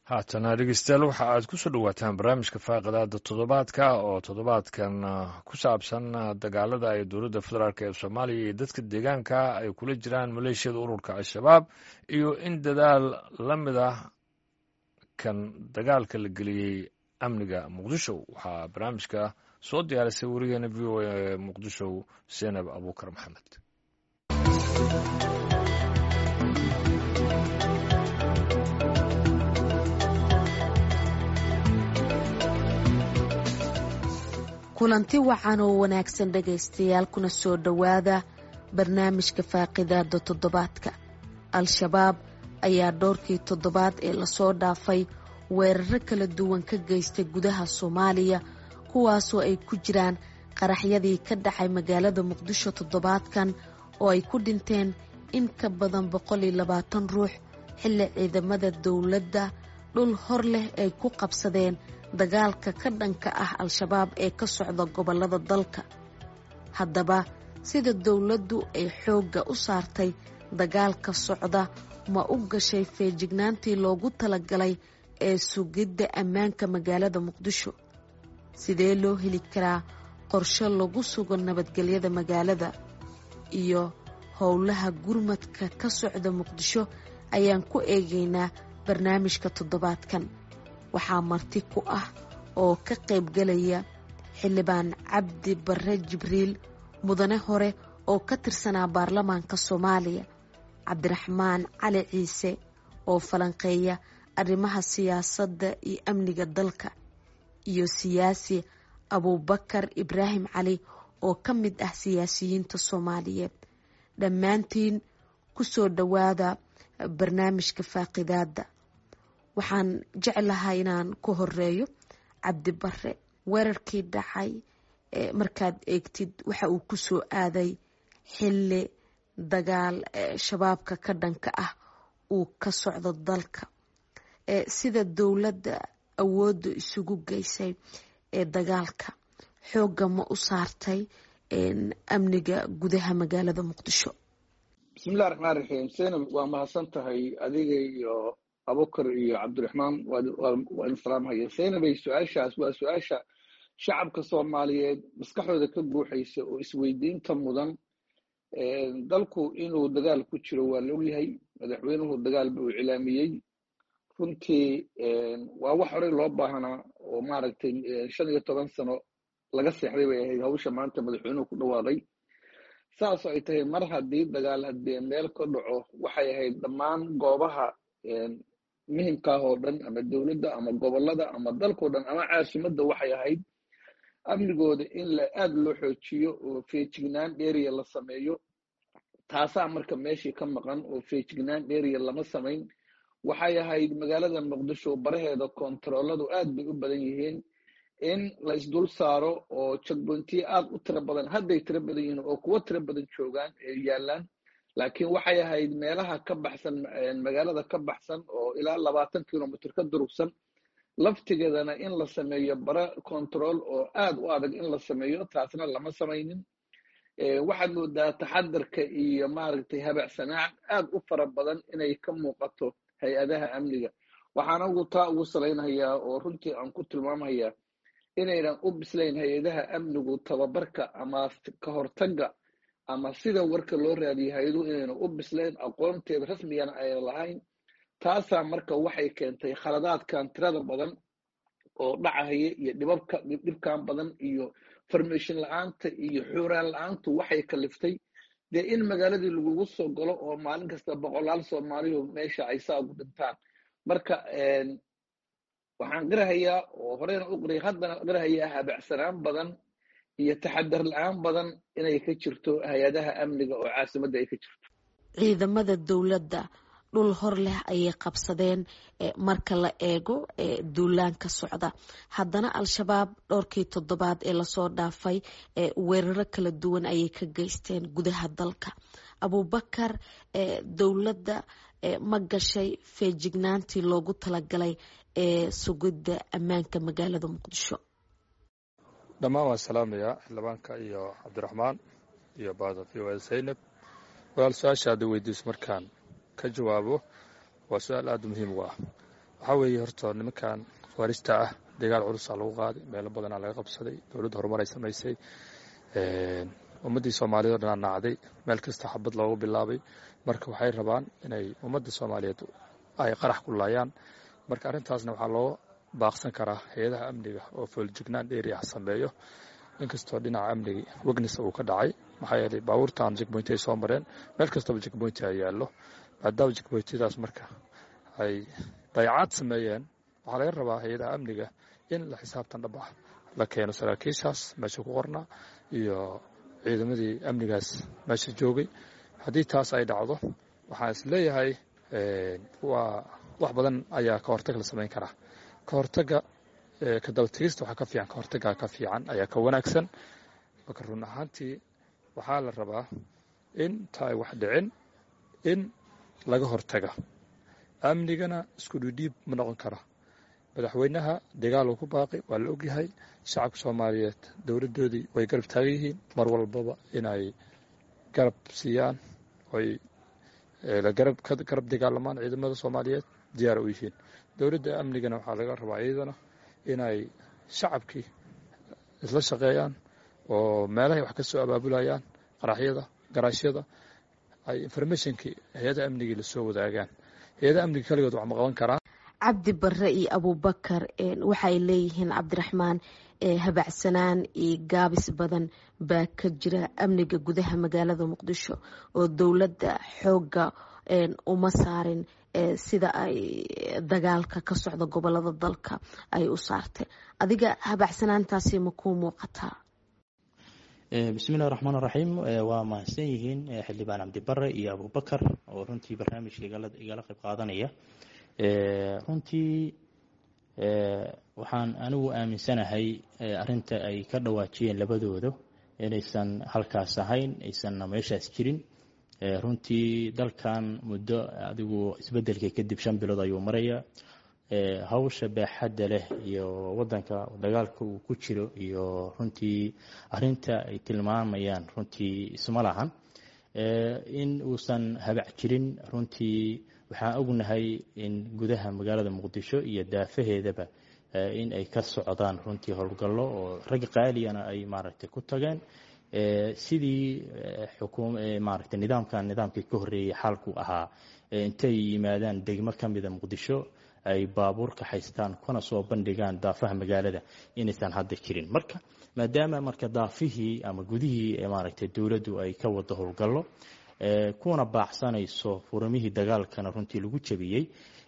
haatana dhegeystayaal waxa aad ku soo dhowaataan barnaamijka faaqadaada toddobaadka oo toddobaadkan ku saabsan dagaalada ay dowladda federaalk ee soomaaliya iyo dadka deegaanka ay kula jiraan maleeshiyada ururka al-shabaab iyo in dadaal la mid ah kan dagaalka la geliyey amniga muqdisho waxaa barnaamijka soo diyaarisay warigeena v o a muqdisho senab abuukar maxamed kulanti wacan oo wanaagsan dhegaystayaal kuna soo dhowaada barnaamijka faaqidaada toddobaadka al-shabaab ayaa dhowrkii toddobaad ee lasoo dhaafay weeraro kala duwan ka geystay gudaha soomaaliya kuwaasoo ay ku jiraan qaraxyadii ka dhacay magaalada muqdisho toddobaadkan oo ay ku dhinteen in ka badan boqol iyo labaatan ruux xilli ciidamada dowladda dhul hor leh ay ku qabsadeen dagaalka ka dhanka ah al-shabaab ee ka socda gobollada dalka haddaba sida dowladdu ay xoogga u saartay dagaalka socda ma u gashay feejignaantii loogu talagalay ee sugidda ammaanka magaalada muqdisho sidee loo heli karaa qorshe lagu sugo nabadgelyada magaalada iyo howlaha gurmadka ka socda muqdisho ayaan ku eegaynaa barnaamijka toddobaadkan waxaa marti ku ah oo ka qaybgalaya xildhibaan cabdi barre jibriil mudane hore oo ka tirsanaa baarlamaanka soomaaliya cabdiraxmaan cali ciise oo falanqeeya arrimaha siyaasadda iyo amniga dalka iyo siyaasi abuubakar ibraahim cali oo ka mid ah siyaasiyiinta soomaaliyeed dhammaantiin ku soo dhowaada barnaamijka faaqidaadda waxaan jeclahay inaan ku horeeyo cabdi bare weerarkii dhacay markaad eegtid waxa uu ku soo aaday xilli dagaal shabaabka ka dhanka ah uu ka socdo dalka sida dowladda awoodda isugu geysay ee dagaalka xoogga ma u saartay amniga gudaha magaalada muqdisho bismillahi raxmaan raxiim senab waa mahadsan tahay adiga iyo abukar iyo cabdiraxmaan waa in salaamhaya senabay su-aashaas waa su-aasha shacabka soomaaliyeed maskaxdooda ka buuxaysa oo isweydiinta mudan dalku inuu dagaal ku jiro waa la ogyahay madaxweynuhu dagaal buu cilaamiyey runtii waa wax horey loo baahanaa oo maaragtay shan iyo toban sano laga seexday bay ahayd hawsha maanta madaxweynuhu ku dhawaaday saasoo ay tahay mar haddii dagaal haddii meel ka dhaco waxay ahayd dhammaan goobaha muhimkaah oo dhan ama dowladda ama gobolada ama dalkao dhan ama caasimadda waxay ahayd amnigooda in la aad loo xoojiyo oo feejignaan dheeriya la sameeyo taasaa marka meeshii ka maqan oo feejignaan dheeriya lama samayn waxay ahayd magaalada muqdisho baraheeda kontarooladu aad bay u badan yihiin in la isdul saaro oo jagboontiye aad u tiro badan hadday tiro badan yihiin oo kuwo tiro badan joogaan ee yaallaan laakiin waxay ahayd meelaha ka baxsan magaalada ka baxsan oo ilaa labaatan kilomitr ka durugsan laftigeedana in la sameeyo bara control oo aad u adag in la sameeyo taasna lama samaynin waxaad moodaa taxadarka iyo maaragtay habacsanaac aad u fara badan inay ka muuqato hay-adaha amniga waxaana ugu taa ugu salaynayaa oo runtii aan ku tilmaamayaa inaynan u bislayn hay-adaha amnigu tababarka ama ka hortagga ama sida warka loo raadiyo hay-aduhu inaynan u bislayn aqoonteeda rasmigana aynan lahayn taasaa marka waxay keentay khaladaadkan tirada badan oo dhacahaya iyo dhibabka dhibkan badan iyo farmation la-aanta iyo xuuraan la-aantu waxay kaliftay dee in magaaladii lagugu soo galo oo maalin kasta boqolaal soomaalihu meesha ay saa ugu dhintaan marka waxaan qirahayaa oo horeyna u qiray haddana qirahayaa habacsanaan badan iyo taxadar la-aan badan inay ka jirto hay-adaha amniga oo caasimadda ay ka jirto ciidamada dowladda dhul hor leh ayay qabsadeen marka la eego duulaanka socda haddana al-shabaab dhowrkii toddobaad ee lasoo dhaafay weeraro kala duwan ayay ka geysteen gudaha dalka abuubakar dowladda ma gashay feejignaantii loogu talagalay ee sugidda ammaanka magaalada muqdisho dhammaan waan salaamayaa xildhibaanka iyo cabdiraxmaan iyo baada v o zaynab walaal su-aasha hadda weydiiso markaan ka jawaabo waa su-aal aada muhiim u ah waxaa weeye horta nimankan khawaarista ah dagaal culusaa lagu qaaday meelo badanaa laga qabsaday dowladda horumar ay samaysay ummaddii soomaaliyeed o dhanaa nacday meel kasta xabad loogu bilaabay marka waxay rabaan inay ummadda soomaaliyeed ay qarax ku laayaan marka arrintaasna waxaa loo baaqsan karaa hay-adaha amniga oo fooljignaan dheeriah sameeyo inkastoo dhinaca amnigi wegnes uu ka dhacay maxaa yeelay baabuurtan jegboynti ay soo mareen meel kastaba jegboynti ay yaallo maadaama jegboyntadaas marka ay dayacaad sameeyeen waxaa laga rabaa hay-adaha amniga in la xisaabtan dhab ah la keeno saraakiishaas meesha ku qornaa iyo ciidamadii amnigaas meesha joogay haddii taas ay dhacdo waxaan is leeyahay waa wax badan ayaa ka hortag la samayn karaa ka hortaga ka dabategista waxaa ka fiican ka hortagaa ka fiican ayaa ka wanaagsan marka run ahaantii waxaa la rabaa in ta ay wax dhicin in laga hortaga amnigana isku dhidhiib ma noqon kara madaxweynaha dagaal uu ku baaqi waa la ogyahay shacabka soomaaliyeed dowladdoodii way garab taagan yihiin mar walbaba inay garab siiyaan oy garab dagaalamaan ciidamada soomaaliyeed diyaar u yihiin dowladda amnigana waxaa laga rabaa iyadana inay shacabkii isla shaqeeyaan oo meelahay wax ka soo abaabulayaan qaraxyada garaashyada ay informationkii hay-ada amnigii lasoo wadaagaan hay-ada amniga kaligood wax ma qaban karaan cabdi barre iyo abubakar waxay leeyihiin cabdiraxmaan habacsanaan iyo gaabis badan baa ka jira amniga gudaha magaalada muqdisho oo dowladda xoogga uma saarin sida ay dagaalka ka socda gobolada dalka ay u saartay adiga habacsanaantaasi ma kuu muuqataa bismillahi raxmaan raxiim waa mahadsan yihiin xildhibaan cabdibare iyo abubakar oo runtii barnaamijka igala qayb qaadanaya runtii waxaan anigu aaminsanahay arinta ay ka dhawaajiyeen labadooda inaysan halkaas ahayn aysanna meeshaas jirin runtii dalkan muddo adigu isbedelka kadib shan bilood ayuu maraya hawsha baaxadda leh iyo wadanka dagaalka uu ku jiro iyo runtii arinta ay tilmaamayaan runtii isma lahan in uusan habac jirin runtii waxaan ognahay in gudaha magaalada muqdisho iyo daafaheedaba in ay ka socdaan runtii howlgallo oo rag qaaliyana ay maaragtay ku tageen sidii maaragtay nidaamkan nidaamkii ka horreeyey xaalku ahaa intay yimaadaan degmo ka mida muqdisho ay baabuur ka haystaan kuna soo bandhigaan daafaha magaalada inaysan hadda jirin marka maadaama marka daafihii ama gudihii maaragtay dowladdu ay ka wado howlgallo kuna baacsanayso furamihii dagaalkana runtii lagu jabiyey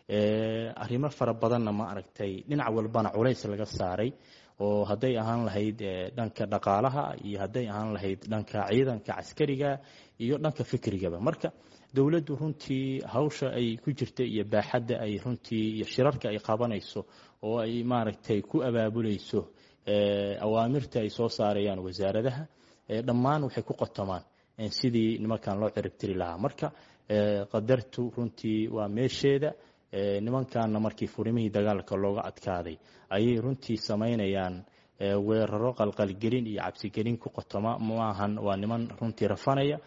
arrimo fara badanna ma aragtay dhinac walbana culays laga saaray oo hadday ahaan lahayd dhanka dhaqaalaha iyo hadday ahaan lahayd dhanka ciidanka caskariga iyo dhanka fikrigaba marka dowladdu runtii hawsha ay ku jirta iyo baaxadda ay runtii iyo shirarka ay qabanayso oo ay maaragtay ku abaabulayso awaamirta ay soo saarayaan wasaaradaha dhammaan waxay ku qotomaan sidii nimankan loo ciribtiri lahaa marka qadartu runtii waa meesheeda nimankanna markii furimihii dagaalka looga adkaaday ayay runtii samaynayaan weeraro qalqalgelin iyo cabsigelin ku qotoma maahan waa niman runtii rafanaya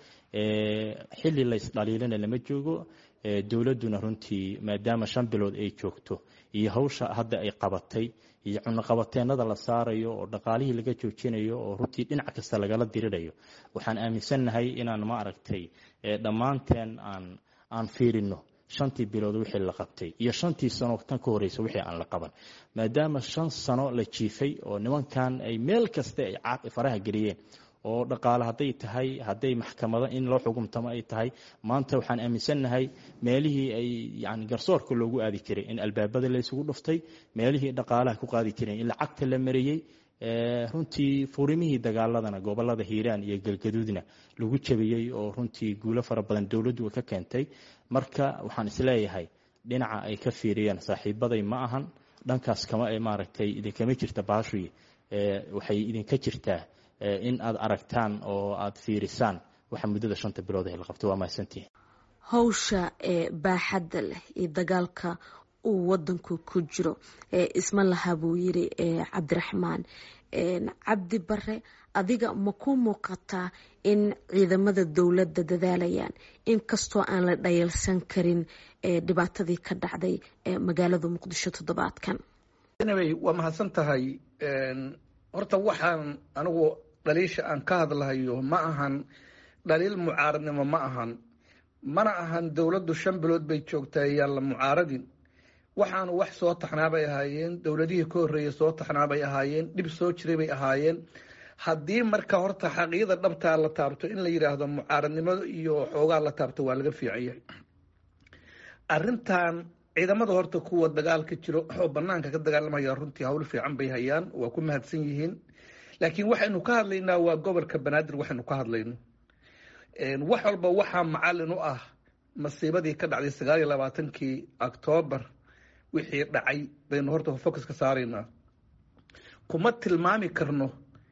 xilli laysdhaliilana lama joogo dowladduna runtii maadaama shan bilood ay joogto iyo hawsha hadda ay qabatay iyo cunoqabateenada la saarayo oo dhaqaalihii laga joojinayo oo runtii dhinac kasta lagala dirirayo waxaan aaminsannahay inaan ma aragtay dhammaanteen aan aan fiirino shantii bilood wixii la qabtay iyo shantii sano tan ka horeysa wixii aan la qaban maadaama shan sano la jiifay oo nimankan ay meel kasta ay caaq faraha geliyeen oo dhaqaale hadday tahay hadday maxkamado in loo xukumtamo ay tahay maanta waxaan aaminsannahay meelihii ay yani garsoorka loogu aadi jiray in albaabada laysugu dhuftay meelihii dhaqaalaha ku qaadi jireen in lacagta la mariyey runtii furimihii dagaaladana gobolada hiiraan iyo galgaduudna lagu jabiyey oo runtii guulo fara badan dowladdu ka keentay marka waxaan isleeyahay dhinaca ay ka fiiriyeen saaxiibaday ma ahan dhankaas kama maaragtay idinkama jirta baashuy waxay idinka jirtaa in aad aragtaan oo aad fiirisaan waxa muddada shanta bilood ee la qabto waa mahadsantihin hawsha ee baaxadda leh iyo dagaalka uu wadanku ku jiro isma laha buu yiri cabdiraxmaan cabdi bare adiga ma ku muuqataa in ciidamada dowladda dadaalayaan inkastoo aan la dhayalsan karin dhibaatadii ka dhacday magaalada muqdisho toddobaadkan waa mahadsan tahay horta waxaan anigu dhaliisha aan ka hadlahayo ma ahan dhaliil mucaaradnimo ma ahan mana ahan dowladdu shan bilood bay joogtaa yaan la mucaaradin waxaanu wax soo taxnaa bay ahaayeen dowladihii ka horreeyey soo taxnaa bay ahaayeen dhib soo jiray bay ahaayeen haddii marka horta xaqiiqda dhabtaa la taabto in la yidhaahdo mucaaradnimada iyo xoogaa la taabto waa laga fiican yahay arrintan ciidamada horta kuwa dagaalka jiro oo banaanka ka dagaalamaya runtii hawl fiican bay hayaan waa ku mahadsan yihiin laakiin waxaynu ka hadlaynaa waa gobolka banaadir waxaynu ka hadlayno wax walba waxaa macalin u ah masiibadii ka dhacday sagaal iyo labaatankii octoobar wixii dhacay baynu horta focus ka saaraynaa kuma tilmaami karno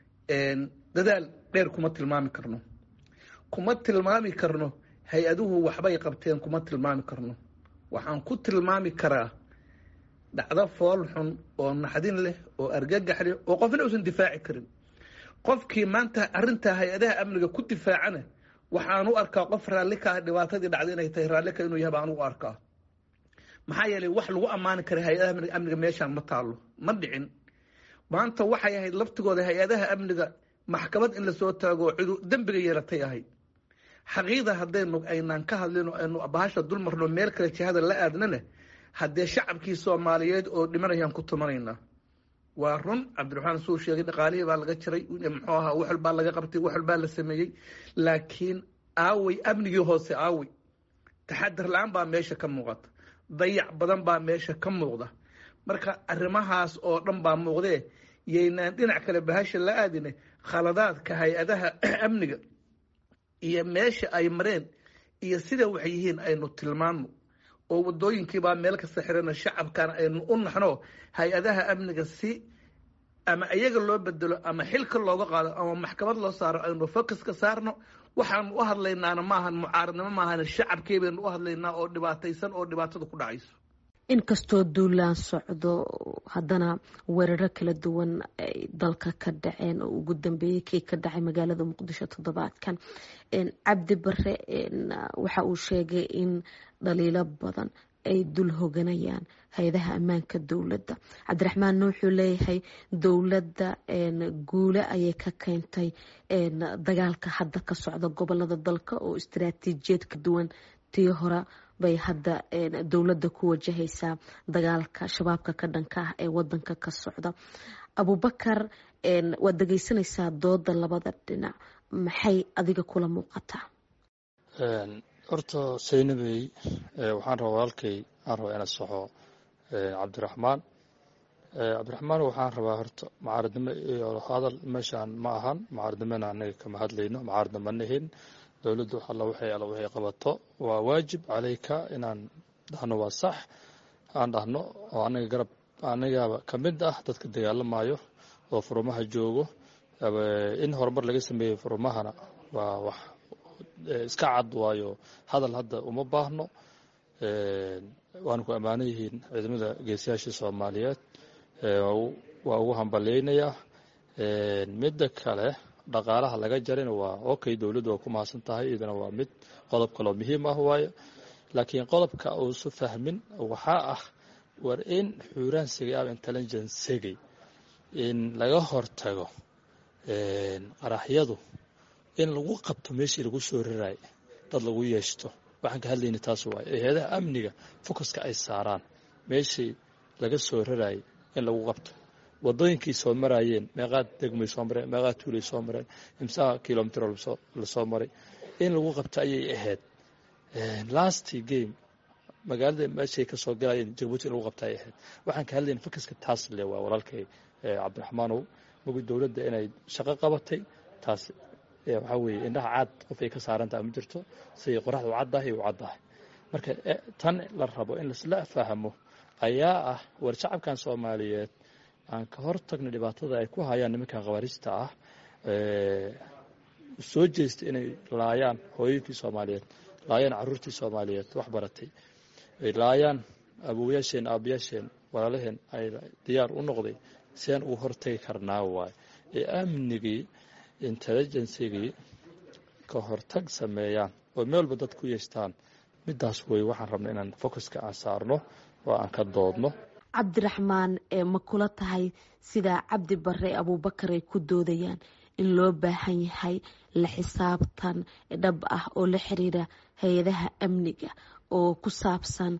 dadaal dheer kuma tilmaami karno kuma tilmaami karno hay-aduhu waxbay qabteen kuma tilmaami karno waxaan ku tilmaami karaa dhacdo fool xun oo naxdin leh oo argagax leh oo qofna uusan difaaci karin qofkii maanta arintaa hay-adaha amniga ku difaacana waxaan u arkaa qof raalli ka ah dhibaatadii dhacday inay tahay raalli ka inuu yahay baan u arkaa maxaa yeelay wax lagu ammaani kara hay-adaha amniga meeshaan ma taalo ma dhicin maanta waxay ahayd laftigooda hay-adaha amniga maxkamad in lasoo taago cidu dembiga yeelatay ahayd xaqiiqda haddaynu aynaan ka hadlino aynu bahasha dulmarno meel kale jihada la aadnana haddee shacabkii soomaaliyeed oo dhimanayaan ku tumanaynaa waa run cabdiraxmaan suu sheegay dhaqaalihii baa laga jiray muxuu ahaa wax walbaa laga qabtay wax walbaa la sameeyey laakiin aawey amnigii hoose aawey taxadar la-aan baa meesha ka muuqata dayac badan baa meesha ka muuqda marka arrimahaas oo dhan baa muuqdee yaynaan dhinac kale bahasha la aadine khaladaadka hay-adaha amniga iyo meesha ay mareen iyo sida waxay yihiin aynu tilmaano oo wadooyinkiibaa meel kasta xirana shacabkana aynu u naxno hay-adaha amniga si ama iyaga loo bedelo ama xilka looga qaado ama maxkamad loo saaro aynu focus ka saarno waxaanu u hadlaynaana maahan mucaaradnimo maahan shacabkii baynu u hadlaynaa oo dhibaataysan oo dhibaatada ku dhacayso inkastoo duulaan socdo haddana weeraro kala duwan ay dalka ka dhaceen oo ugu dambeeyey kii ka dhacay magaalada muqdisho toddobaadkan cabdi bare waxa uu sheegay in dhaliilo badan ay dul hoganayaan hay-adaha ammaanka dowladda cabdiraxmaanna wuxuu leeyahay dowladda guule ayay ka keentay dagaalka hadda ka socda gobolada dalka oo istaraatiijiyad ka duwan tii hore bay hadda dowladda ku wajahaysaa dagaalka shabaabka ka dhanka ah ee wadanka ka socda abubakar waad dhegeysanaysaa dooda labada dhinac maxay adiga kula muuqataa horta saynabey waxaan rabaa walaalkay aan rabaa ina saxo cabdiraxmaan cabdiraxmaan waxaan rabaa horta mucaaradnimo iyo hadal meeshaan ma ahan mucaaradnimona anaga kama hadlayno mucaaradna ma nihin dowladdu alla waxay alla waxay qabato waa waajib calayka inaan dhahno waa sax aan dhahno oo anaga garab anagaaba ka mid ah dadka dagaalamayo oo furumaha joogo in horumar laga sameeyey furumahana waa wax iska cad waayo hadal hadda uma baahno waana ku ammaano yihiin ciidamada geesiyaashii soomaaliyeed waa ugu hambalyeynayaa midda kale dhaqaalaha laga jarina waa okay dowladdu waa ku mahadsan tahay iyadana waa mid qodob kaloo muhiim ah waayo laakiin qodobka uusu fahmin waxaa ah war in xuuraansigay ama intelligencegay in laga hortago qaraxyadu in lagu qabto meeshii lagu soo raraay dad lagu yeeshto waxaan ka hadlayna taas waay hay-adaha amniga focuska ay saaraan meeshii laga soo raraayay in lagu qabto wadooyinkii soo maraayeen meeqaad degmay soo mareen meeqaad tuulay soo mareen imsaha kilomitr lasoo maray in lagu qabto ayay ahayd lasty game magaalada meeshay ka soo galayeen jabuuti in lagu qabto ayay ahayd waxaan ka hadlayna focuska taas le waa walaalkay cabdiraxmaanow mogi dowladda inay shaqo qabatay taas waxaa weeye indhaha caad qof ay ka saarantaha ma jirto siday qoraxda u caddahay u caddahay marka tan la rabo in laisla fahmo ayaa ah war shacabkan soomaaliyeed aan ka hor tagna dhibaatada ay ku hayaan nimankan khawaarijta ah soo jeesta inay laayaan hooyooyinkii soomaaliyeed laayaan caruurtii soomaaliyeed wax baratay ay laayaan awowayaasheen aabayaasheen walaalaheen ay diyaar u noqday seen ugu hortagi karnaa waaye ee amnigii intelligencygii ka hortag sameeyaan oo meel walba dad ku yeestaan midaas wey waxaan rabna inaan focuska aan saarno oo aan ka doodno cabdiraxmaan ee ma kula tahay sidaa cabdi bare abuubakar ay ku doodayaan in loo baahan yahay la xisaabtan dhab ah oo la xiriira hay-adaha amniga oo ku saabsan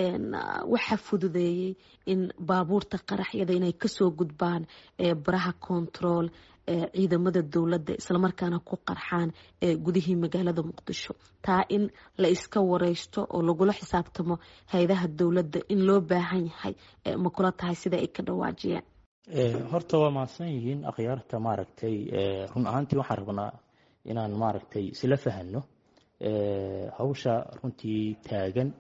waxa fududeeyey in baabuurta qaraxyada inay kasoo gudbaan baraha control ciidamada dowladda islamarkaana ku qarxaan gudihii magaalada muqdisho taa in la iska wareysto oo lagula xisaabtamo hay-adaha dowladda in loo baahan yahay ma kula tahay sida ay ka dhawaajiyeen horta waa mahadsan yihiin akhyaarta maaragtay run ahaantii waxaan rabnaa inaan maaragtay isla fahano hawsha runtii taagan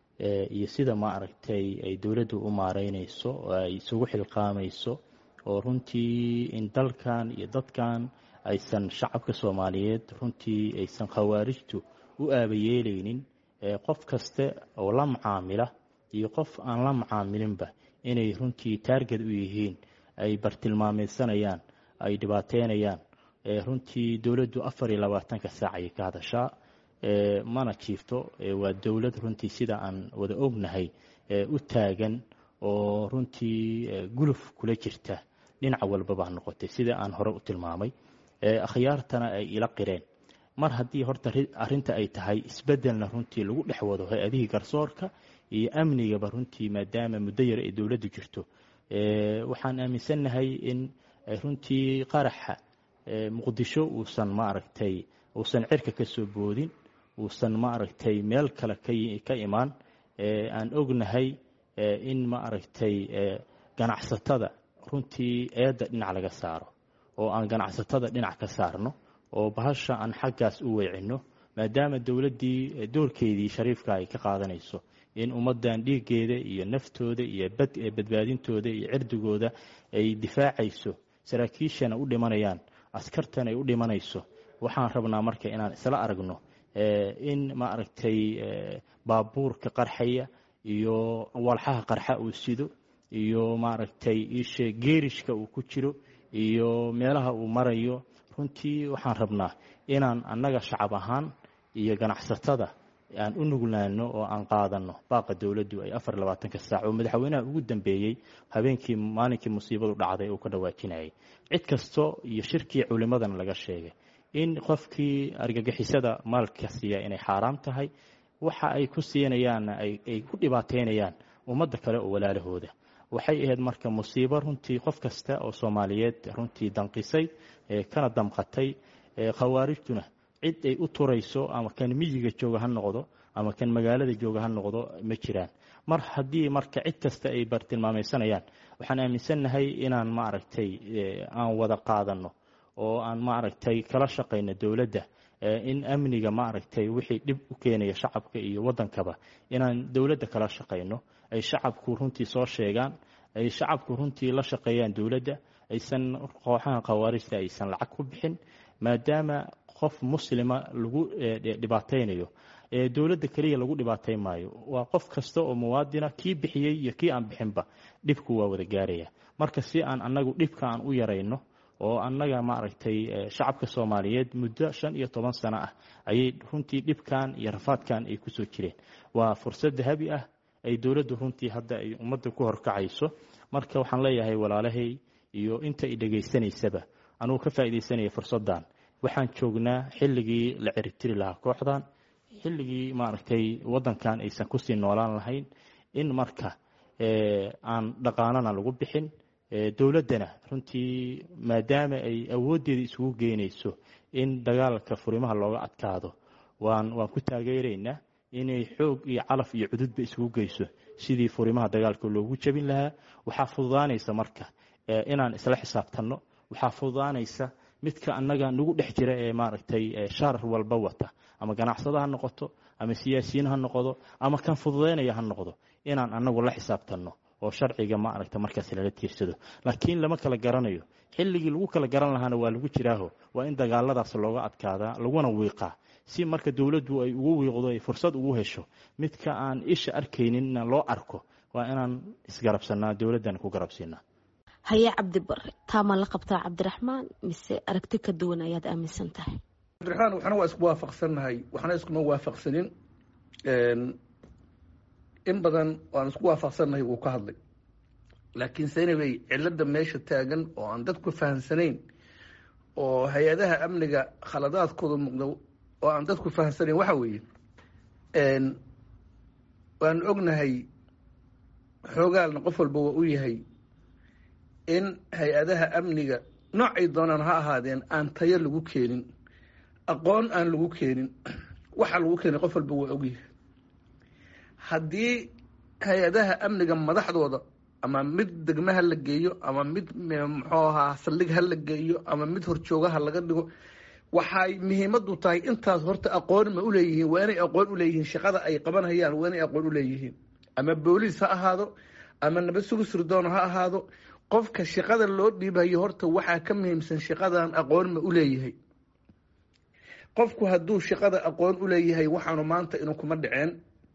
iyo sida maaragtay ay dowladdu u maareynayso oo ay isugu xilqaamayso oo runtii in dalkan iyo dadkan aysan shacabka soomaaliyeed runtii aysan khawaarijtu u aabayeelaynin qof kaste oo la macaamila iyo qof aan la macaamilinba inay runtii taarget u yihiin ay bartilmaameysanayaan ay dhibaateynayaan runtii dowladdu afar iyo labaatanka saac ayay ka hadashaa mana jiifto waa dowlad runtii sida aan wada ognahay u taagan oo runtii guluf kula jirta dhinac walbaba ha noqotay sida aan hore u tilmaamay akhyaartana ay ila qireen mar haddii horta arinta ay tahay isbedelna runtii lagu dhex wado hay-adihii garsoorka iyo amnigaba runtii maadaama muddo yar ay dowladdu jirto waxaan aaminsannahay in runtii qaraxa muqdisho uusan maaragtay uusan cirka ka soo boodin uusan maaragtay meel kale ka imaan aan ognahay in maaragtay ganacsatada runtii eedda dhinac laga saaro oo aan ganacsatada dhinac ka saarno oo bahasha aan xaggaas u weecinno maadaama dowladdii doorkeedii shariifka ay ka qaadanayso in ummaddan dhiiggeeda iyo naftooda iyo badbaadintooda iyo cirdigooda ay difaacayso saraakiishana u dhimanayaan askartana ay u dhimanayso waxaan rabnaa marka inaan isla aragno in maaragtay baabuurka qarxaya iyo walxaha qarxa uu sido iyo maaragtay ishe geerishka uu ku jiro iyo meelaha uu marayo runtii waxaan rabnaa inaan annaga shacab ahaan iyo ganacsatada aan u nuglaano oo aan qaadano baaqa dowladdu ay afar labaatanka saac oo madaxweynaha ugu dambeeyey habeenkii maalinkii musiibadu dhacday uu ka dhawaajinayay cid kasto iyo shirkii culimadana laga sheegay in qofkii argagixisada maalka siiya inay xaaraam tahay waxa ay ku siinayaanna ay ku dhibaateynayaan ummadda kale oo walaalahooda waxay ahayd marka musiibo runtii qof kasta oo soomaaliyeed runtii danqisay kana damqatay khawaarijtuna cid ay u turayso ama kan miyiga jooga ha noqdo ama kan magaalada jooga ha noqdo ma jiraan mar haddii marka cid kasta ay bartilmaameysanayaan waxaan aaminsannahay inaan maaragtay aan wada qaadano oo aan maaragtay kala shaqayno dowladda in amniga maaragtay wixii dhib u keenaya shacabka iyo waddankaba inaan dowladda kala shaqayno ay shacabku runtii soo sheegaan ay shacabku runtii la shaqeeyaan dowladda aysan kooxaha khawaarijta aysan lacag ku bixin maadaama qof muslima lagu dhibaateynayo dowladda keliya lagu dhibaateyn maayo waa qof kasta oo muwaadina kii bixiyey iyo kii aan bixinba dhibku waa wada gaaraya marka si aan annagu dhibka aan u yarayno oo annaga maaragtay shacabka soomaaliyeed muddo shan iyo toban sano ah ayay runtii dhibkan iyo rafaadkan ay kusoo jireen waa fursad dahabi ah ay dowladdu runtii hadda ay ummadda ku horkacayso marka waxaan leeyahay walaalahay iyo inta i dhegaysanaysaba anugu ka faa'iidaysanaya fursaddan waxaan joognaa xilligii la ciritiri lahaa kooxdan xilligii maaragtay waddankan aysan kusii noolaan lahayn in marka aan dhaqaanana lagu bixin dowladdana runtii maadaama ay awooddeeda isugu geynayso in dagaalka furimaha looga adkaado waan waan ku taageeraynaa inay xoog iyo calaf iyo cududba isugu geyso sidii furimaha dagaalka loogu jebin lahaa waxaa fududaanaysa marka inaan isla xisaabtanno waxaa fududaanaysa midka annaga nagu dhex jira ee maaragtay shaarar walba wata ama ganacsado ha noqoto ama siyaasiyiin ha noqdo ama kan fududaynaya ha noqdo inaan annagu la xisaabtanno oo sharciga maaragta markaas lala tiirsado laakiin lama kala garanayo xilligii lagu kala garan lahaana waa lagu jiraaho waa in dagaaladaas looga adkaadaa laguna wiiqaa si marka dowladdu ay ugu wiiqdo ay fursad ugu hesho midka aan isha arkayninna loo arko waa inaan isgarabsanaa dowladdan ku garabsiinaa haye cabdi bare taama la qabtaa cabdiraxmaan mise aragti ka duwan ayaad aaminsan tahay cabdiraxmaan waxna waa isku waafaqsannahay waxna iskuma waafaqsanin in badan waan isku waafaqsannahay wuu ka hadlay laakiin senabey cilada meesha taagan oo aan dadku fahamsanayn oo hay-adaha amniga khaladaadkooda muuqda oo aan dadku fahamsanayn waxa weeye waan ognahay xoogaalna qof walba waa u yahay in hay-adaha amniga noocay doonaan ha ahaadeen aan tayo lagu keenin aqoon aan lagu keenin waxa lagu keenay qof walba waa ogyahay haddii hay-adaha amniga madaxdooda ama mid degme ha la geeyo ama mid muxuu ahaa saldhig ha la geeyo ama mid horjoogaha laga dhigo waxay muhiimadu tahay intaas horta aqoon ma uleeyihiin waa inay aqoon uleeyihiin shaqada ay qabanhayaan waa inay aqoon uleeyihiin ama booliis ha ahaado ama nabad sugu sirdoon ha ahaado qofka shaqada loo dhiibayo horta waxaa ka muhiimsan shaqadan aqoon ma uleeyahay qofku hadduu shaqada aqoon uleeyahay waxaanu maanta inuu kuma dhaceen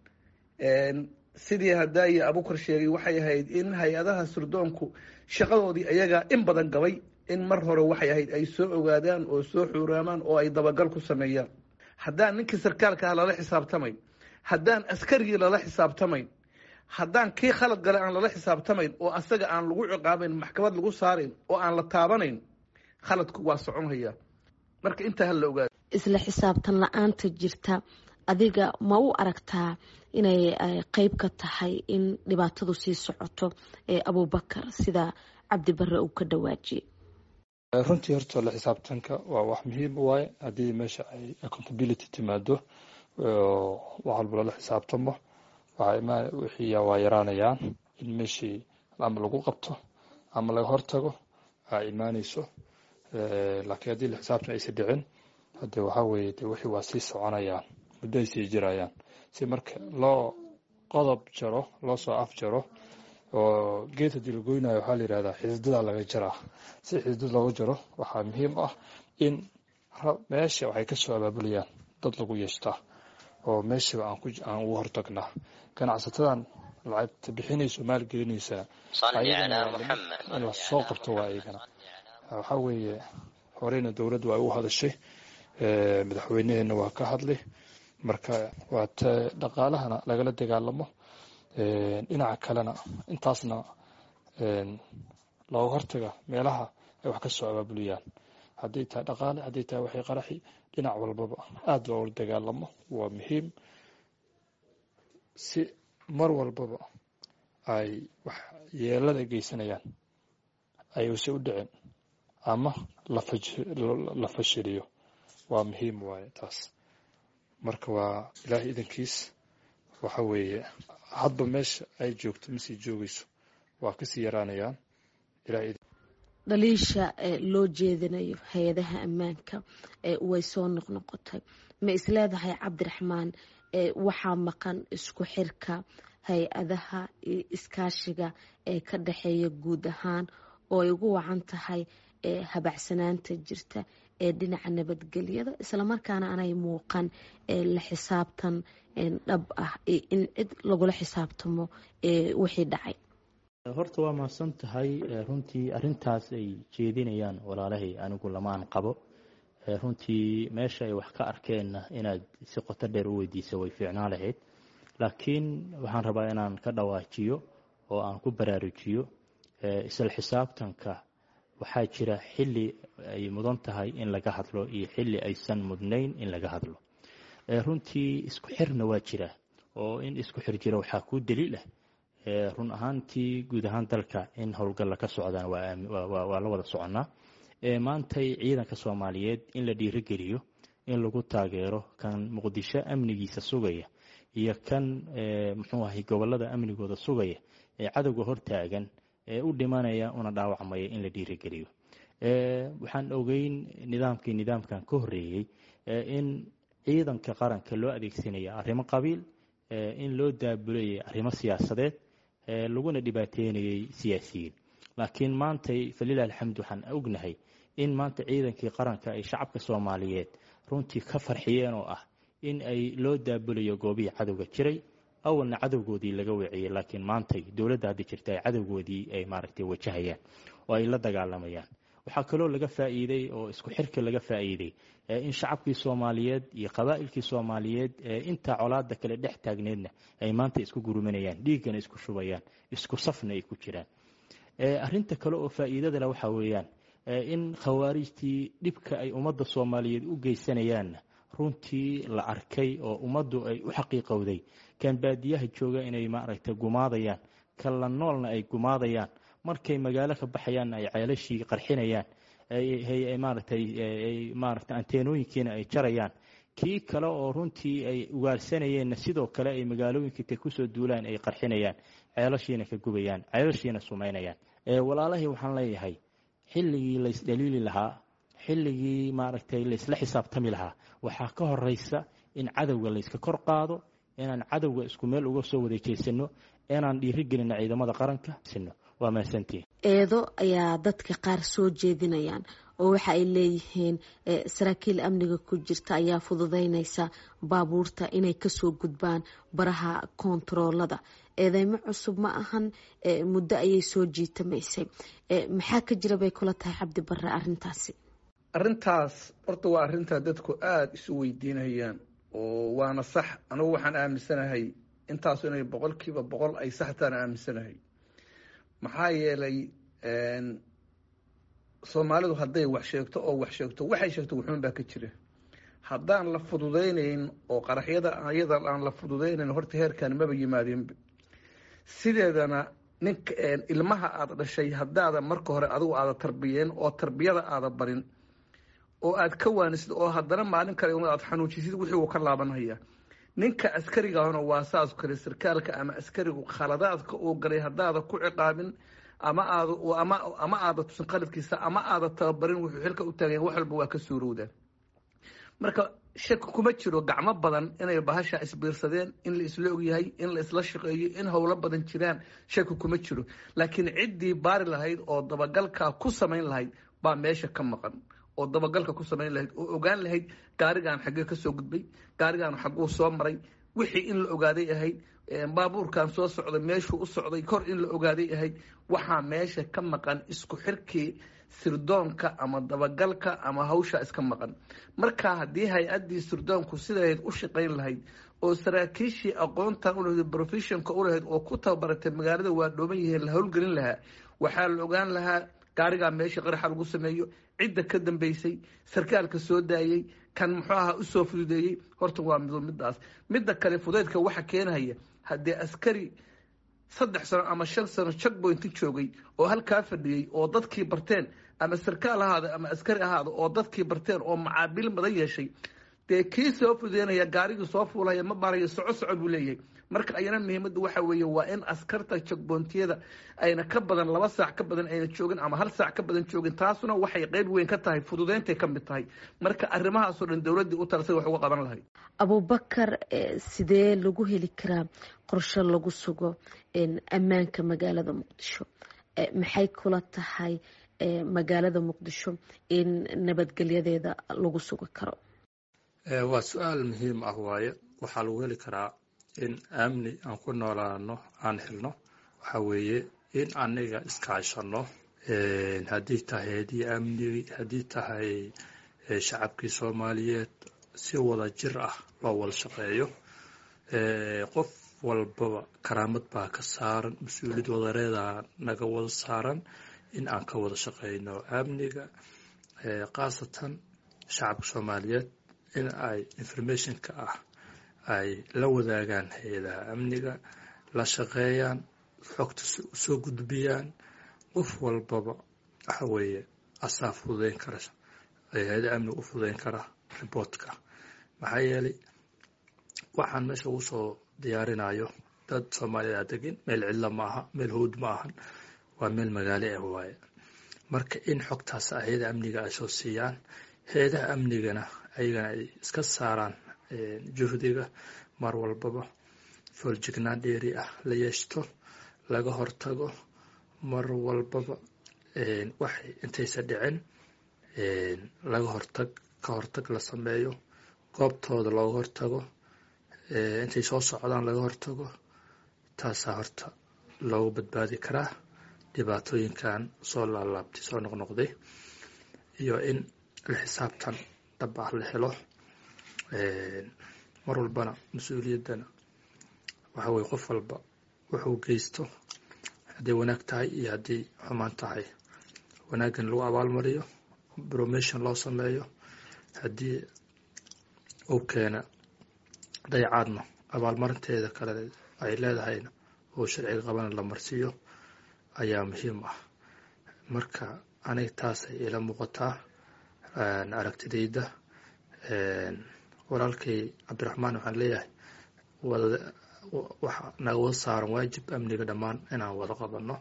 sidii hadaaye abukar sheegay waxay ahayd in hay-adaha sirdoonku shaqadoodii ayagaa in badan gabay in mar hore waxay ahayd ay soo ogaadaan oo soo xuuraamaan oo ay dabagal ku sameeyaan haddaan ninkii sarkaalka ah lala xisaabtamayn haddaan askarigii lala xisaabtamayn haddaan kii khalad gale aan lala xisaabtamayn oo asaga aan lagu ciqaabayn maxkamad lagu saarayn oo aan la taabanayn khaladku waa soconhayaa marka intaa ha la ogaado isla xisaabtan la-aanta jirta adiga ma u aragtaa inay qeyb ka tahay in dhibaatadu sii socoto ee abubakar sida cabdi bare uu ka dhawaajiyey runtii horta la xisaabtanka waa wax muhiim u waaye haddii meesha ay accountability timaado wax walba lala xisaabtamo wixii waa yaraanayaan in meeshii ama lagu qabto ama laga hortago aa imaaneyso laakiin haddii la xisaabtan aysa dhicin hade waxaa weeye de wixii waa sii soconayaan muddo ay sii jirayaan si marka loo qodob jaro loo soo af jaro oo geed haddii la goynayo waxaa la yihahdaa xisdada laga jaraa si xisdad looga jaro waxaa muhiim ah in meesha waxay kasoo abaabulayaan dad lagu yeeshtaa oo meeshaba aan ugu hortagnaa ganacsatadan lacagta bixinayso maalgelinaysaa in la soo qabto waa iyagana waxaa weeye horeyna dowladda waa ugu hadashay madaxweyneheena waa ka hadlay marka waa te dhaqaalahana lagala dagaalamo dhinaca kalena intaasna looga hortaga meelaha ay wax ka soo abaabuliyaan hadday tahay dhaqaale hadday tahay waxay qaraxi dhinac walbaba aada loola dagaalamo waa muhiim si mar walbaba ay wax yeelada geysanayaan ayuuse u dhicin ama la fashiliyo waa muhiim waaye taas marka waa ilaahay idankiis waxa weeye hadba meesha ay joogto masii joogayso waa kasii yaraanayaan dhaliisha loo jeedinayo hay-adaha ammaanka way soo noqnoqotay ma isleedahay cabdiraxmaan waxaa maqan isku xirka hay-adaha iyo iskaashiga ee ka dhexeeya guud ahaan oo ay ugu wacan tahay habacsanaanta jirta ee dhinaca nabadgelyada islamarkaana aanay muuqan la xisaabtan dhab ah in cid lagula xisaabtamo wixii dhacay horta waa mahadsan tahay runtii arintaas ay jeedinayaan walaalahay anigu lamaan qabo runtii meesha ay wax ka arkeenna inaad si qoto dheer u weydiisa way fiicnaa lahayd laakiin waxaan rabaa inaan ka dhawaajiyo oo aan ku baraarujiyo isla xisaabtanka waxaa jira xili ay mudan tahay in laga hadlo iyo xili aysan mudnayn in laga hadlo runtii isku xirna waa jira oo in isku xir jira waxaa kuu daliil ah run ahaantii guud ahaan dalka in howlgalla ka socdaan waa la wada soconnaa maantay ciidanka soomaaliyeed in la dhiirogeliyo in lagu taageero kan muqdisho amnigiisa sugaya iyo kan muxuu ahay gobolada amnigooda sugaya ee cadowga hortaagan ee u dhimanaya una dhaawacmaya in la dhiirogeliyo waxaan ogeyn nidaamkii nidaamkan ka horeeyey in ciidanka qaranka loo adeegsanaya arrimo qabiil in loo daabulayay arrimo siyaasadeed laguna dhibaateynayay siyaasiyiin laakiin maantay falilah alxamd waxaan ognahay in maanta ciidankii qaranka ay shacabka soomaaliyeed runtii ka farxiyeen oo ah in ay loo daabulayo goobihii cadowga jiray awalna cadowgoodii laga weeciyey laakiin maantay dowladda hadda jirta ay cadowgoodii ay maaragtay wajahayaan oo ay la dagaalamayaan waxaa kaloo laga faa'iiday oo isku xirka laga faa'iiday in shacabkii soomaaliyeed iyo qabaa'ilkii soomaaliyeed intaa colaada kale dhex taagneedna ay maanta isku gurumanayaan dhiiggana isku shubayaan isku safna ay ku jiraan arinta kale oo faa'iidadale waxaa weeyaan in khawaarijtii dhibka ay ummadda soomaaliyeed u geysanayaanna runtii la arkay oo ummaddu ay u xaqiiqowday kan baadiyaha jooga inay maaragtay gumaadayaan kan la noolna ay gumaadayaan markay magaalo ka baxayaanna ay ceelashii qarxinayaan maaragtay maaragtay anteenooyinkiina ay jarayaan kii kale oo runtii ay ugaarsanayeenna sidoo kale ay magaalooyinka intay kusoo duulaan ay qarxinayaan ceelashiina ka gubayaan ceelashiina sumaynayaan walaalahii waxaan leeyahay xilligii laysdhaliili lahaa xilligii maaragtay laysla xisaabtami lahaa waxaa ka horeysa in cadowga layska kor qaado inaan cadowga isku meel uga soo wareejeysano inaan dhiirigelino ciidamada qaranka sino waa mahadsantihin eedo ayaa dadka qaar soo jeedinayaan oo waxa ay leeyihiin saraakiil amniga ku jirta ayaa fududeynaysa baabuurta inay kasoo gudbaan baraha koontaroolada eedeymo cusub ma ahan muddo ayay soo jiitamaysay maxaa ka jira bay kula tahay cabdi bare arintaasi arrintaas horta waa arrintaa dadku aada isu weydiinayaan oo waana sax anugu waxaan aaminsanahay intaasu inay boqol kiiba boqol ay saxtaan aaminsanahay maxaa yeelay soomaalidu hadday wax sheegto oo wax sheegto waxay sheegto wuxuun baa ka jira haddaan la fududaynayn oo qaraxyada ayada aan la fududaynayn horta heerkan maba yimaadeenba sideedana ninka ilmaha aada dhashay haddaada marka hore adigu aada tarbiyeen oo tarbiyada aada barin oo aad ka waanisid oo haddana maalin kale aad xanuujisid wixii uu ka laabanhaya ninka askarigahuna waa saas kale sarkaalka ama askarigu khaladaadka uu galay haddaada ku ciqaabin ama aad ama ama aada tusin qaladkiisa ama aada tababarin wuxuu xilka u taagayan wax walba waa ka suurowdaan marka shaki kuma jiro gacmo badan inay bahasha isbiirsadeen in la isla ogyahay in la isla shaqeeyo in howlo badan jiraan shaki kuma jiro laakiin ciddii baari lahayd oo dabagalka ku samayn lahayd baa meesha ka maqan oo dabagalka ku samayn lahayd oo ogaan lahayd gaarigaan xaggee kasoo gudbay gaarigaan xagguu soo maray wixii in la ogaaday ahayd baabuurkan soo socday meeshuu u socday kor in la ogaaday ahayd waxaa meesha ka maqan isku xirkii sirdoonka ama dabagalka ama hawsha iska maqan marka haddii hay-addii sirdoonku sidahayd u shaqayn lahayd oo saraakiishii aqoontan ulahayd professionka ulahayd oo ku tababaratay magaalada waa dhooban yihiin la howlgelin lahaa waxaa la ogaan lahaa gaarigaa meesha qaraxa lagu sameeyo cidda ka dambeysay sarkaalka soo daayey kan muxuu ahaa usoo fududeeyey horta waa mido midaas midda kale fudeydka waxa keenahaya haddii askari saddex sano ama shan sano checkpointi joogay oo halkaa fadhiyey oo dadkii barteen ama sarkaal ahaada ama askari ahaada oo dadkii barteen oo macaabil badan yeeshay dee kii soo fudeynaya gaarigii soo fuulaya ma baarayo soco soco buu leeyahay marka ayana muhiimadda waxa weeye waa in askarta checkpointiyada ayna ka badan laba saac ka badan ayna joogin ama hal saac ka badan joogin taasuna waxay qeyb weyn ka tahay fududeyntay ka mid tahay marka arrimahaasoo dhan dowladdii u talasay wax uga qaban lahayd abubakar sidee lagu heli karaa qorshe lagu sugo ammaanka magaalada muqdisho maxay kula tahay magaalada muqdisho in nabadgelyadeeda lagu sugi karo waa su-aal muhiim ah waaye waxaa lagu heli karaa in amni aan ku noolaano aan helno waxa weeye in aniga iskaashano haddii tahay haddii amnigi haddii tahay shacabkii soomaaliyeed si wada jir ah loo wada shaqeeyo qof walbaba karaamad baa ka saaran mas-uuliyad wadareeda naga wada saaran in aan ka wada shaqeyno amniga khaasatan shacabka soomaaliyeed in ay informationka ah ay la wadaagaan hay-adaha amniga la shaqeeyaan xogta usoo gudbiyaan qof walbaba waxa weeye asaa fududeyn kara hay-ada amniga u fududeyn kara riboortka maxaa yeelay waxaan meesha ugu soo diyaarinayo dad soomaaliyeed degin meel cidla maaha meel howd ma ahan waa meel magaalo ah waaye marka in xogtaas hay-ada amniga ay soo siiyaan hay-adaha amnigana ayagana ay iska saaraan juhdiga mar walbaba fooljignaan dheeri ah la yeeshto laga hortago mar walbaba waxay intaysa dhicin laga hortag ka hortag la sameeyo goobtooda looga hortago intay soo socdaan laga hortago taasaa horta loogu badbaadi karaa dhibaatooyinkan soo laalaabtay soo noqnoqday iyo in la xisaabtan dhab ah la helo mar walbana mas-uuliyaddana waxa weye qof walba wuxuu geysto hadday wanaag tahay iyo haddii xumaan tahay wanaaggan lagu abaalmariyo bromation loo sameeyo haddii uu keena dayacaadna abaalmarinteeda kale ay leedahayna oo sharciga qabana la marsiiyo ayaa muhiim ah marka aniga taasay ila muuqataa aragtidayda walaalkay cabdiraxmaan waxaan leeyahay waxa naga wada saaran waajib amniga dhammaan inaan wada qabano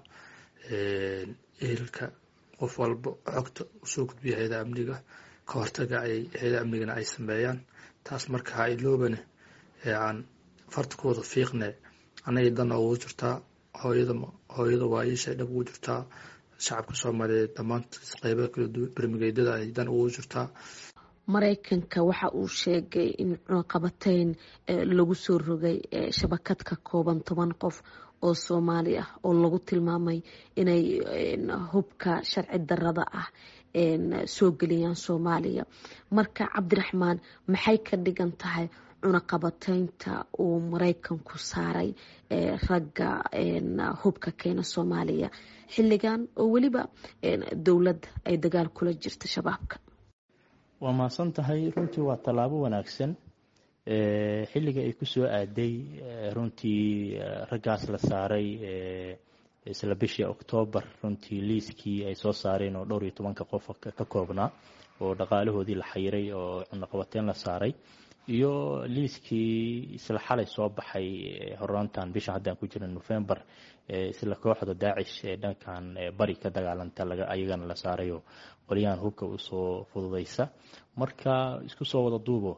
ehelka qof walba xogta usoo gudbiya hay-ada amniga ka hortaga ay hay-ada amnigana ay sameeyaan taas marka ha iloobane ee aan fartakooda fiiqne anagay dan ugu jirtaa hooyada hooyada waayishay dhab ugu jirtaa shacabka soomaaliyeed dhammaantiis qeybaha kala duwan bermigeydada ay dan ugu jirtaa maraykanka waxa uu sheegay in cunaqabateyn lagu soo rogay shabakad ka kooban toban qof oo soomaali ah oo lagu tilmaamay inay hubka sharci darada ah soo geliyaan soomaaliya marka cabdiraxmaan maxay ka dhigan tahay cunaqabateynta uu maraykanku saaray ragga hubka keena soomaaliya xilligan oo weliba dowladda ay dagaal kula jirta shabaabka waa mahadsan tahay runtii waa tallaabo wanaagsan xilliga ay kusoo aaday runtii raggaas la saaray isla bishii oktoobar runtii liiskii ay soo saareen oo dhowr iyo tobanka qof ka koobnaa oo dhaqaalahoodii la xayiray oo cunaqabateyn la saaray iyo liiskii isla xalay soo baxay horaantan bisha haddaan ku jira november isla kooxda daacish ee dhankan bari ka dagaalanta ayagana la saarayo qolyahan hubka usoo fududaysa marka isku soo wada duubo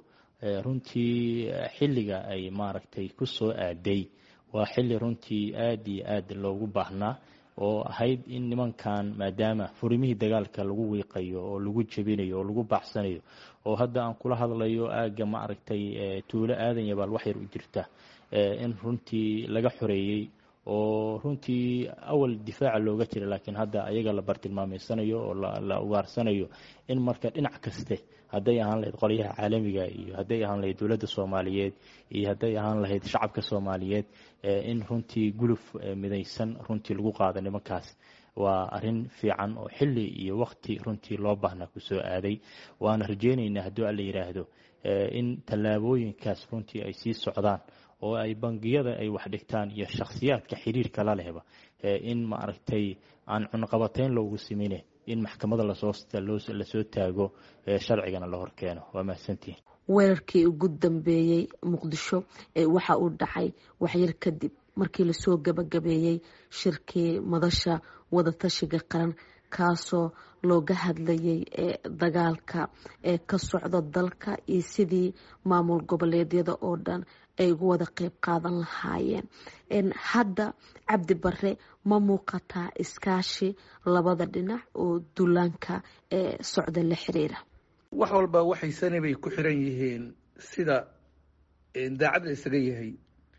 runtii xilliga ay maaragtay kusoo aaday waa xilli runtii aad iyo aad loogu baahnaa oo ahayd in nimankan maadaama furimihii dagaalka lagu wiiqayo oo lagu jebinayo oo lagu baaxsanayo oo hadda aan kula hadlayo aagga maaragtay tuulo aadan yabaal waxyar u jirta in runtii laga xoreeyey oo runtii awal difaaca looga jira laakiin hadda ayaga la bartilmaameysanayo oo la ugaarsanayo in marka dhinac kaste hadday ahaan lahayd qolyaha caalamiga iyo hadday ahaan lahayd dowladda soomaaliyeed iyo hadday ahaan lahayd shacabka soomaaliyeed in runtii guluf midaysan runtii lagu qaado nimankaas waa arin fiican oo xili iyo wakti runtii loo baahnaa kusoo aaday waana rajeyneynaa hadduu alla yidhaahdo in tallaabooyinkaas runtii ay sii socdaan oo ay bangiyada ay wax dhigtaan iyo shakhsiyaadka xiriirka la lehba in maaragtay aan cunaqabateyn loogu simine in maxkamada lasoo taago sharcigana la horkeeno waa mahadsantihin weerarkii ugu dambeeyey muqdisho waxa uu dhacay waxyar kadib markii lasoo gabagabeeyey shirkii madasha wadatashiga qaran kaasoo looga hadlayay dagaalka ee ka socda dalka iyo sidii maamul goboleedyada oo dhan ay ugu wada qeyb qaadan lahaayeen hadda cabdi bare ma muuqataa iskaashi labada dhinac oo duulaanka ee socda la xiriira wax walba waxay sani bay ku xiran yihiin sida daacadda isaga yahay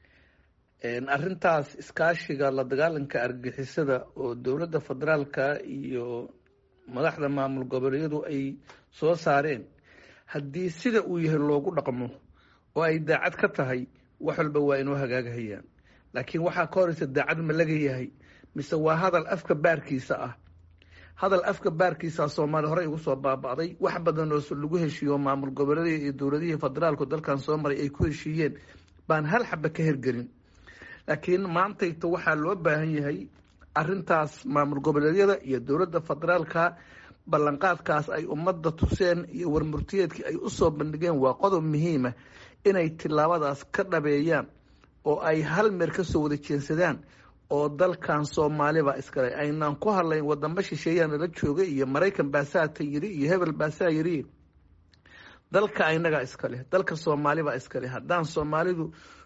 arrintaas iskaashiga la dagaalanka argagixisada oo dowladda federaalka iyo madaxda maamul goboleedyadu ay soo saareen haddii sida uu yahay loogu dhaqmo oo ay daacad ka tahay wax walba waa inoo hagaagahayaan laakiin waxaa ka horeysa daacad ma laga yahay mise waa hadal afka baarkiisa ah hadal afka baarkiisa soomaaliya horey ugu soo baaba'day wax badan oo lagu heshiiyo maamul goboleedya iyo dowladihii federaalku dalkan soo maray ay ku heshiiyeen baan hal xaba ka hergelin laakiin maantayta waxaa loo baahan yahay arintaas maamul goboleedyada iyo dowladda federaalka ballanqaadkaas ay ummadda tuseen iyo warmurtiyeedkii ay usoo bandhigeen waa qodob muhiima inay tilaabadaas ka dhabeeyaan oo ay hal meer kasoo wada jeensadaan oo dalkan soomaaliba iskale aynaan ku hadlayn wadamo shisheeyaa nala jooga iyo maraykan baasaata yiri iyo hebel baasaa yiri dalka inagaa iskaleh dalka soomaalibaa iskaleh haddaan soomaalidu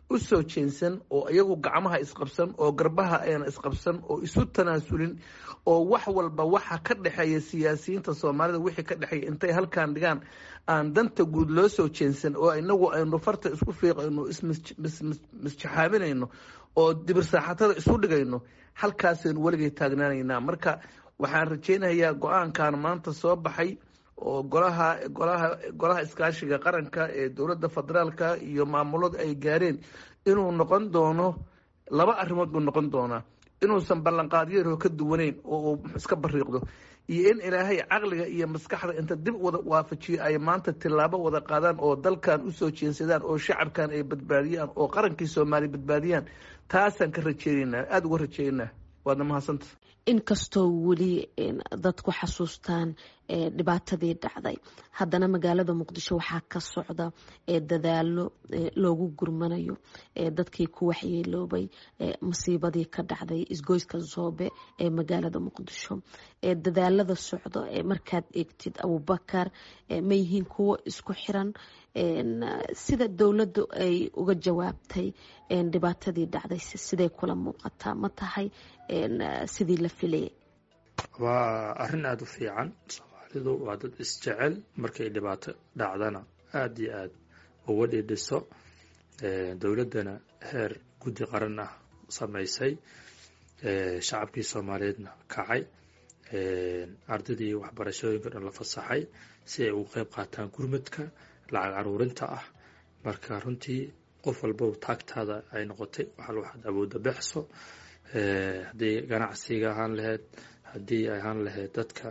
u soo jeensan oo iyagu gacmaha isqabsan oo garbaha ayna isqabsan oo isu tanaasulin oo wax walba waxa ka dhexeeya siyaasiyiinta soomaalida wixii ka dhexeeya intay halkaan dhigaan aan danta guud loo soo jeensan oo inagu aynu farta isku fiiqayno ismisjaxaaminayno oo dibir saaxatada isu dhigayno halkaasaynu weligay taagnaanaynaa marka waxaan rajaynayaa go-aankan maanta soo baxay oo golaha golaha golaha iskaashiga qaranka ee dowladda federaalka iyo maamulada ay gaareen inuu noqon doono laba arrimood buu noqon doonaa inuusan ballanqaadyaro ka duwaneyn oo uu iska bariiqdo iyo in ilaahay caqliga iyo maskaxda inta dib wada waafajiyo ay maanta tillaabo wada qaadaan oo dalkan usoo jeensadaan oo shacabkan ay badbaadiyaan oo qarankii soomaaliya badbaadiyaan taasaan ka rajeynaynaa aada uga rajeynaa waadna mahadsanta inkastoo weli dadku xasuustaan dhibaatadii dhacday haddana magaalada muqdisho waxaa ka socda dadaalo loogu gurmanayo dadkii ku waxyeeloobay masiibadii ka dhacday isgoyska zoobe ee magaalada muqdisho dadaalada socdo markaad eegtid abubakar ma yihiin kuwo isku xiran sida dowladdu ay uga jawaabtay dhibaatadii dhacday siday kula muuqataa ma tahay sidii la filayay waa arrin aada u fiican soomaalidu waa dad isjecel markay dhibaato dhacdana aada iyo aada uga dhidhiso dowladdana heer guddi qaran ah samaysay shacabkii soomaaliyeedna kacay ardaydii waxbarashooyinka dhan la fasaxay si ay uga qeyb qaataan gurmadka lacag caruurinta ah marka runtii qof walba taagtaada ay noqotay waxal waxaad awoodda bexso haddii ganacsiga ahaan lahayd haddii ay ahaan lahayd dadka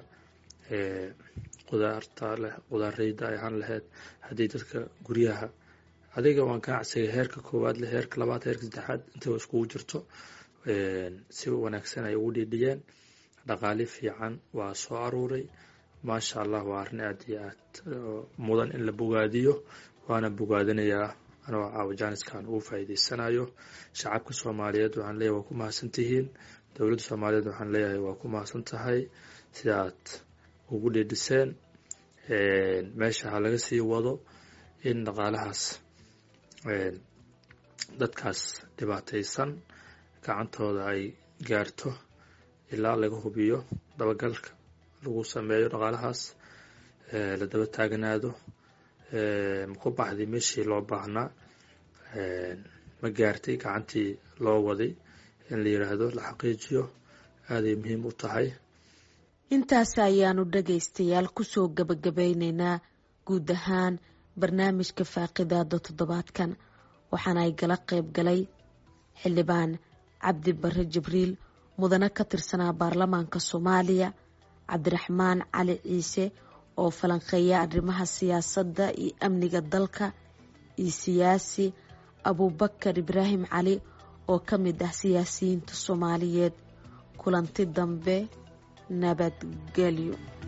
qudaarta leh qudaareyda ay ahaan lahayd haddii dadka guryaha adiga waan ganacsiga heerka koowaad leh heerka labaad heerka saddexaad intaba iskugu jirto si wanaagsan ay ugu dhiidhiyeen dhaqaali fiican waa soo aruuray maasha allah waa arrin aada iyo aad mudan in la bogaadiyo waana bogaadinayaa anoo caawajaniskan ugu faa'iideysanayo shacabka soomaaliyeed waxaan leeyahay waa ku mahadsan tihiin dowladda soomaaliyeed waxaan leeyahay waa ku mahadsan tahay sidaad ugu dhidhiseen meesha ha laga sii wado in dhaqaalahaas dadkaas dhibaataysan gacantooda ay gaarto ilaa laga hubiyo dabagalka lagu sameeyo dhaqaalahaas la daba taaganaado maku baxday meeshii loo baahnaa ma gaartay gacantii loo waday in la yiraahdo la xaqiijiyo aaday muhiim u tahay intaas ayaanu dhagaystayaal kusoo gabagabeyneynaa guud ahaan barnaamijka faaqidaada toddobaadkan waxaana ay gala qayb galay xildhibaan cabdi bare jibriil mudane ka tirsanaa baarlamaanka soomaaliya cabdiraxmaan cali ciise oo falanqeeya arrimaha siyaasadda iyo amniga dalka iyo siyaasi abuubakar ibraahim cali oo ka mid ah siyaasiyiinta soomaaliyeed kulanti dambe nabadgelyo